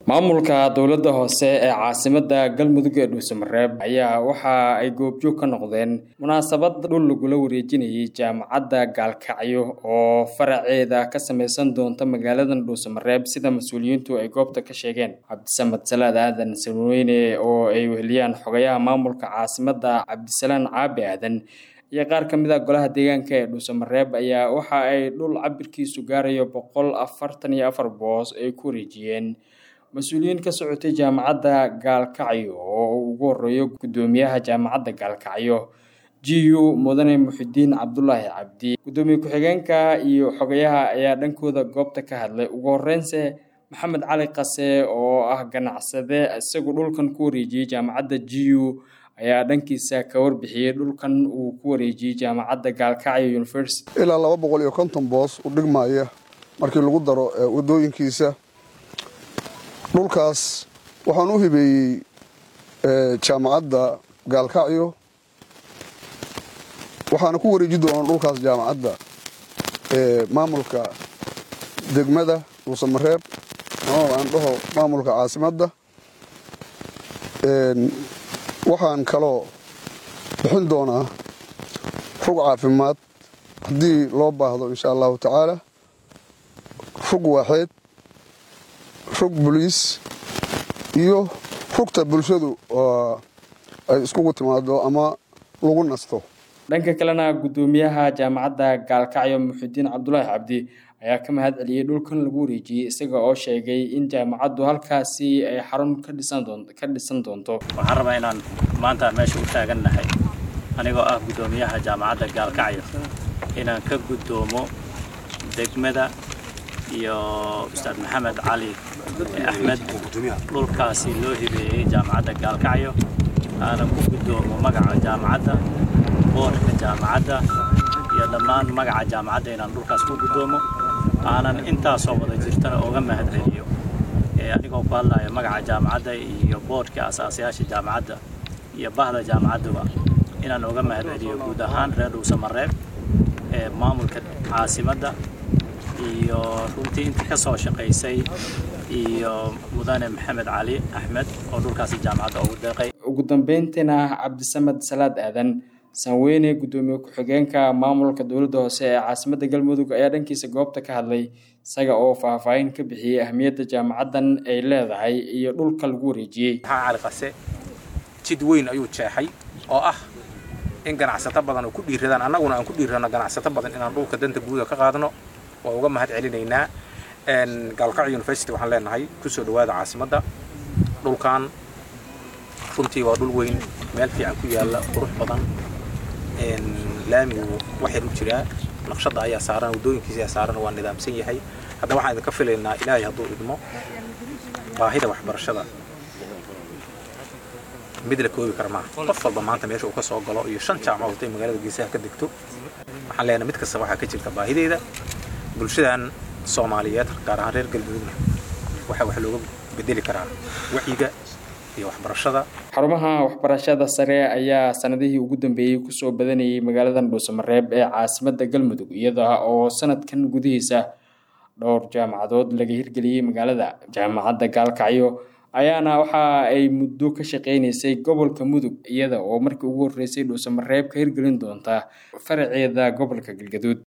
maamulka dowladda hoose ee caasimada galmudug ee dhuusamareeb ayaa waxa ay goobjoog ka noqdeen munaasabad dhul lagula wareejinayay jaamacadda gaalkacyo oo faraceeda ka sameysan doonta magaaladan dhuusamareeb sida mas-uuliyiintu ay goobta ka sheegeen cabdisamad salaad aadan salweyne oo ay weheliyaan xogayaha maamulka caasimada cabdisalaan caabi aadan iyo qaar ka mid a golaha deegaanka ee dhuusamareeb ayaa waxa ay dhul cabirkiisu gaarayo boqol afartan iyo afar boos ay ku wareejiyeen mas-uuliyiin ka socotay jaamacadda gaalkacyo oo uu ugu horeeyo guddoomiyaha jaamacadda gaalkacyo g u mudane muxidiin cabdulaahi cabdi guddoomiye ku-xigeenka iyo xogayaha ayaa dhankooda goobta ka hadlay ugu horeynse maxamed cali qase oo ah ganacsade isagu dhulkan ku wareejiyey jaamacadda g u ayaa dhankiisa ka warbixiyey dhulkan uu ku wareejiyey jaamacadda gaalkacyo university ilaa laba boqol iyo konton boos u dhigmaya markii lagu daro wadooyinkiisa dhulkaas waxaan u hibeeyey jaamacadda gaalkacyo waxaana ku wareeji doonaa dhulkaas jaamacadda maamulka degmada dhuusamareeb ama aan dhaho maamulka caasimadda waxaan kaloo bixin doonaa rug caafimaad haddii loo baahdo insha allahu tacaala rug waaxeed rug boliis iyo rugta bulshadu oo ay iskugu timaado ama lagu nasto dhanka kalena guddoomiyaha jaamacadda gaalkacyo muxidiin cabdulaahi cabdi ayaa ka mahad celiyey dhulkan lagu wareejiyey isaga oo sheegay in jaamacaddu halkaasi ay xarun ka dhisan doonto waxaan rabaa inaan maanta meesha u taagannahay anigoo ah guddoomiyaha jaamacadda gaalkacyo inaan ka guddoomo degmada iyo ustaad maxamed cali axmed dhulkaasi loo hibeeyey jaamacadda gaalkacyo aanan ku guddoomo magaca jaamacadda boorka jaamacadda iyo dhammaan magaca jaamacadda inaan dhulkaas ku guddoomo aanan intaasoo wada jirtana oga mahad celiyo anigoo ku hadlaya magaca jaamacadda iyo boorhka asaasayaasha jaamacadda iyo bahda jaamacadduba inaan oga mahad celiyo guud ahaan reer dhuusamareeb ee maamulka caasimadda iyo runtii intii ka soo shaqaysay iyo mudane maxamed cali axmed oo dhulkaasi jaamacadda ugu deeqay ugu dambeyntiina cabdisamad salaad aadan sanweyne guddoomiye ku-xigeenka maamulka dowladda hoose ee caasimadda galmudug ayaa dhankiisa goobta ka hadlay isaga oo faahfaahin ka bixiyey ahmiyadda jaamacaddan ay leedahay iyo dhulka lagu wareejiyey maxaa cali qase jid weyn ayuu jeexay oo ah in ganacsato badan oo ku dhiiradaan annaguna aan ku dhiirano ganacsato badan inaan dhulka danta guuda ka qaadno waa uga mahad celinaynaa gaalkacyo university waxaan leenahay kusoo dhawaada caasimadda dhulkan runtii waa dhul weyn meel fiican ku yaalla qurux badan laamigu waxyar u jiraa naqshadda ayaa saaran waddooyinkiisa ayaa saaran waa nidaamsan yahay hadda waxaan idinka filaynaa ilaahay hadduu idmo baahida waxbarashada mid la koobi kara maaha qof walba maanta meesha uu ka soo galo iyo shan jaamacood hadday magaalada geesaha ka degto waxaan leenahay mid kasta waxaa ka jirta baahideeda bulshadan soomaaliyeed gaar ahaan reer galmudugna waxaa wax looga bedeli karaa wacyiga iyo waxbarashada xarumaha waxbarashada sare ayaa sanadihii ugu dambeeyey kusoo badanayay magaaladan dhuusamareeb ee caasimadda galmudug iyada oo sanadkan gudihiisa dhowr jaamacadood laga hirgeliyey magaalada jaamacadda gaalkacyo ayaana waxa ay muddo ka shaqeynaysay gobolka mudug iyada oo markii ugu horreysay dhuusamareeb ka hirgelin doonta faraceeda gobolka galgaduud